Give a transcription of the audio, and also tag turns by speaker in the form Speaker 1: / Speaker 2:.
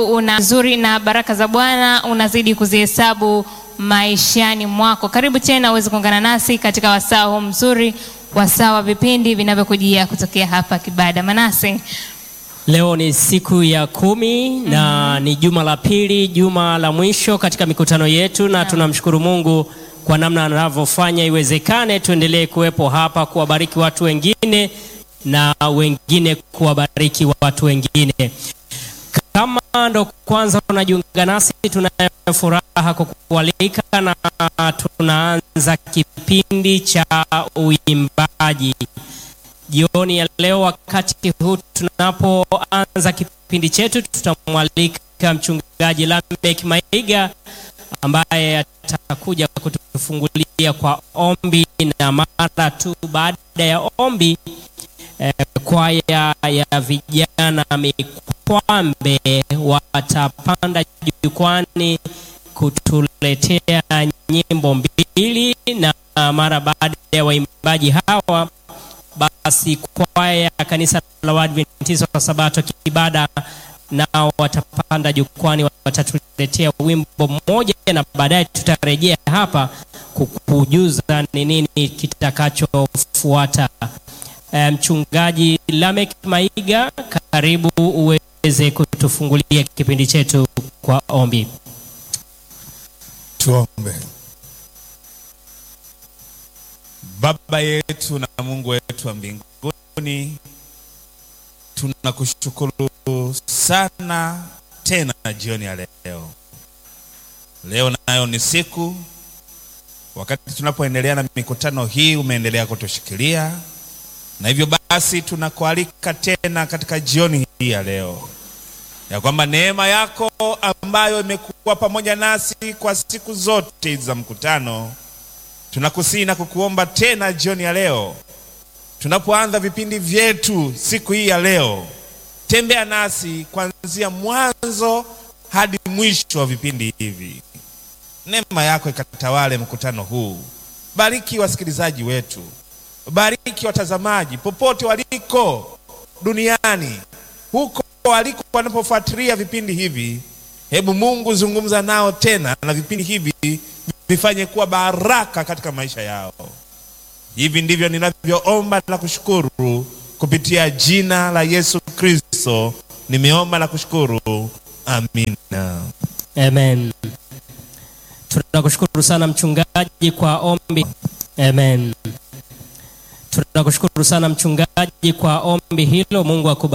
Speaker 1: una nzuri na baraka za Bwana unazidi kuzihesabu maishani mwako. Karibu tena uweze kuungana nasi katika wasaa huu mzuri, wasaa wa vipindi vinavyokujia kutokea hapa Kibada. Manase,
Speaker 2: Leo ni siku ya kumi na ni juma la pili, juma la mwisho katika mikutano yetu, na tunamshukuru Mungu kwa namna anavyofanya iwezekane tuendelee kuwepo hapa kuwabariki watu wengine na wengine kuwabariki watu wengine. Kama ndo kwanza unajiunga nasi, tunayo furaha kukualika na tunaanza kipindi cha uimbaji jioni ya leo. Wakati huu tunapoanza kipindi chetu, tutamwalika mchungaji Lamek Maiga ambaye atakuja kutufungulia kwa ombi, na mara tu baada ya ombi eh, kwaya ya vijana Mikwambe watapanda jukwani kutuletea nyimbo mbili, na mara baada ya waimbaji hawa basi kwaya ya kanisa la Waadventista wa Sabato Kibada nao watapanda jukwani, watatuletea wimbo mmoja, na baadaye tutarejea hapa kukujuza ni nini kitakachofuata. E, mchungaji Lamek Maiga, karibu uweze kutufungulia kipindi chetu kwa ombi.
Speaker 3: Tuombe. Baba yetu na Mungu wetu wa mbinguni, tunakushukuru sana tena jioni ya leo. Leo nayo ni siku, wakati tunapoendelea na mikutano hii, umeendelea kutushikilia na hivyo basi tunakualika tena katika jioni hii ya leo ya kwamba neema yako ambayo imekuwa pamoja nasi kwa siku zote za mkutano tunakusihi na kukuomba tena jioni ya leo, tunapoanza vipindi vyetu siku hii ya leo, tembea nasi kuanzia mwanzo hadi mwisho wa vipindi hivi. Neema yako ikatawale mkutano huu. Bariki wasikilizaji wetu, bariki watazamaji popote waliko duniani, huko waliko wanapofuatilia vipindi hivi. Hebu Mungu zungumza nao tena na vipindi hivi vifanye kuwa baraka katika maisha yao. Hivi ndivyo ninavyoomba na kushukuru kupitia jina la Yesu Kristo, nimeomba na kushukuru, amina.
Speaker 2: Amen. Tunakushukuru sana mchungaji kwa ombi. Amen. Tunakushukuru sana mchungaji kwa ombi hilo. Mungu akubariki.